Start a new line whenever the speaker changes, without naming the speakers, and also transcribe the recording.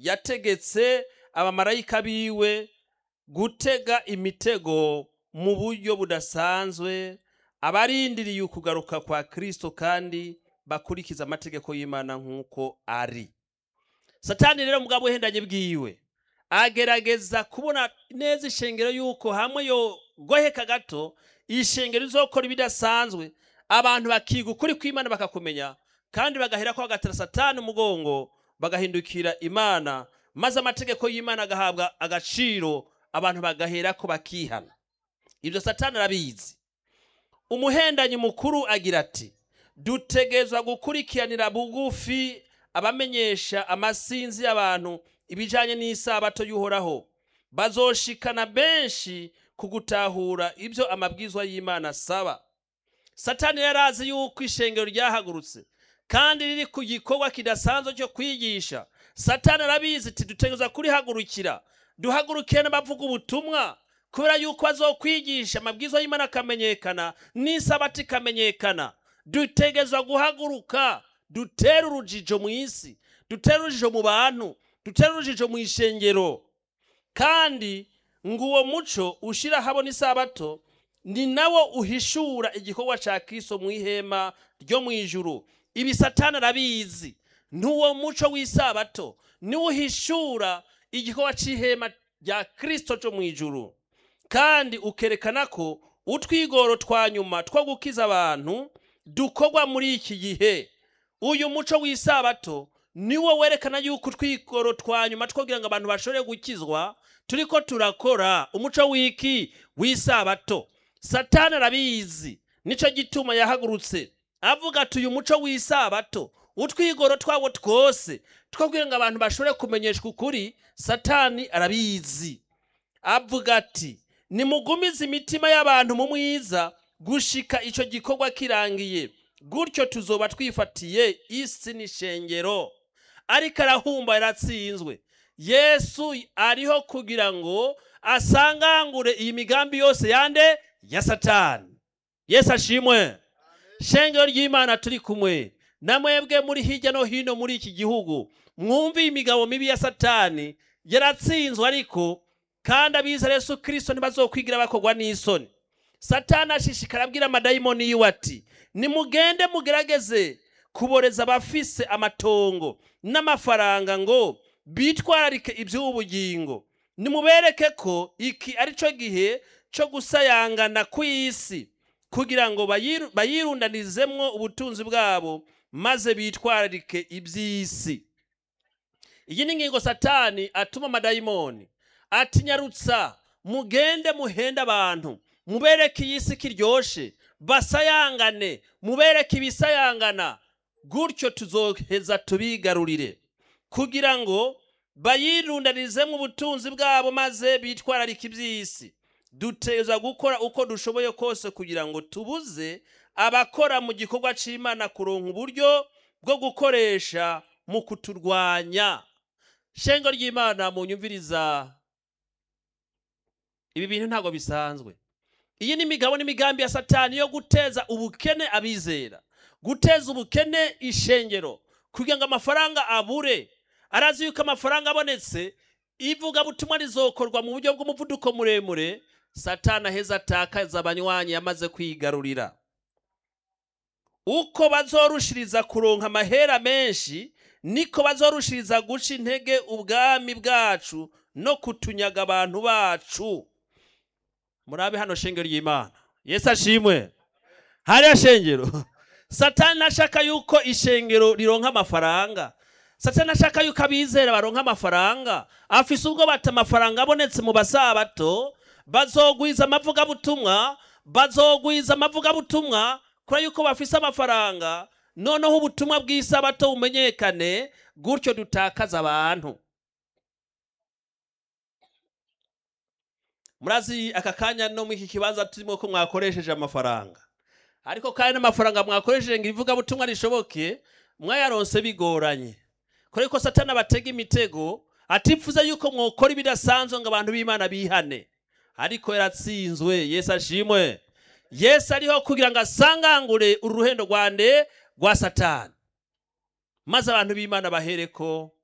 yategetse abamarayika biwe gutega imitego mu buryo budasanzwe abarindiriye ukugaruka kwa kristo kandi bakurikiza amategeko y'imana nk'uko ari satani rero mugabo uhendanye bwiwe agerageza kubona neza ishengero y'uko hamwe yogoheka gato ishengero izokora ibidasanzwe abantu bakiga ukuri kw'imana bakakumenya kandi bagahera ko bagatera satani umugongo bagahindukira imana maze amategeko y'imana agahabwa agaciro abantu bagahera ko bakihana ibyo satani arabizi umuhendanyi mukuru agira ati dutegezwa gukurikiranira bugufi abamenyesha amasinzi y'abantu ibijyanye n'isabato y'uhoraho bazoshikana benshi ku gutahura ibyo amabwizwa y'imana asaba satani yari azi yuko ishengero ryahagurutse kandi riri ku gikorwa kidasanzwe cyo kwigisha satani arabizi ati dutegereza kurihagurukira duhagurukire n'abavuga ubutumwa kubera yuko bazokwigisha amabwizwa y'imana akamenyekana n'isabati ikamenyekana dutegerezwa guhaguruka dutere urujijo mu isi dutere urujijo mu bantu dutere urujijo mu ishengero kandi ngo uwo muco ushyira habona isabato ni nawo uhishura igikorwa cya kiso mu ihema ryo mu ijuru ibi satani arabizi n'uwo muco w'isabato niwo uhishura igikorwa cy'ihema rya kirisito cyo mu ijuru kandi ukerekana ko utwigoro twa nyuma two gukiza abantu dukorwa muri iki gihe uyu muco w'isabato niwo werekana yuko utwigoro twa nyuma two kugira ngo abantu bashobore gukizwa turiko turakora umuco w'iki w'isabato satani arabizi nicyo gituma yahagurutse avuga ati uyu muco w'isabato utwigoro twabo twose two kugira ngo abantu bashobore kumenyeshwa ukuri satani arabizi avuga ati nimugumize imitima y'abantu mu mwiza gushika icyo gikorwa kirangiye gutyo tuzoba twifatiye isi n'ishengero ariko arahumba yaratsinzwe yesu ariho kugira ngo asangangure iyi migambi yose yande ya satani yesu ashimwe shengero ry'imana turi kumwe namwebwe muri hirya no hino muri iki gihugu mwumve imigabo mibi ya satani yaratsinzwe ariko kandi abizera yesu kirisito ntibazokwigira bakorwa n'isoni satani ashishikara abwira amadayimoni yiwe ati nimugende mugerageze kuboreza abafise amatongo n'amafaranga ngo bitwararike iby'ubugingo nimubereke ko iki ari cyo gihe cyo gusayangana ku isi kugira ngo bayiru- bayirundanizemwo ubutunzi bwabo maze bitwararike iby'isi iyi ni ingingo satani atuma amadayimoni ati nyarutsa mugende muhende abantu mubereke iyi si kiryoshe basayangane mubereke ibisayangana gutyo tuzoheza tubigarurire kugira ngo bayirundanizemo ubutunzi bwabo maze bitwararike iby'isi duteza gukora uko dushoboye kose kugira ngo tubuze abakora mu gikorwa cy'imana kuronka uburyo bwo gukoresha mu kuturwanya shengo ry'imana mu nyumviriza ibi bintu ntabwo bisanzwe iyi ni imigabo n'imigambi ya satani yo guteza ubukene abizera guteza ubukene ishengero kugira ngo amafaranga abure arazi yuko amafaranga abonetse ivugabutumwa rizokorwa mu buryo bw'umuvuduko muremure satani aheza atakaza abanywanyi yamaze kwigarurira uko bazorushiriza kuronka amahera menshi niko bazorushiriza guca intege ubwami bwacu no kutunyaga abantu bacu murabe hano shengero ry'imana yesu ashimwe hariya shengero satani ntashaka yuko ishengero rironka amafaranga satani ntashaka yuko abizera baronka amafaranga afise ubwo bata amafaranga abonetse mu basabato bazogwiza amavugabutumwa bazogwiza amavugabutumwa kubera yuko bafise amafaranga noneho ubutumwa bw'isabato bumenyekane gutyo dutakaza abantu murazi aka kanya no muri iki kibanza turimo ko mwakoresheje amafaranga ariko kandi n'amafaranga mwakoresheje ngo ivugabutumwa rishoboke mwayaronse bigoranye kubera ko satani abatega imitego atifuza yuko mwokora ibidasanzwe ngo abantu b'imana bihane ariko yaratsinzwe yesu ashimwe yesu ariho kugira ngo asangangure uru ruhendo rwande rwa satani maze abantu b'imana bahereko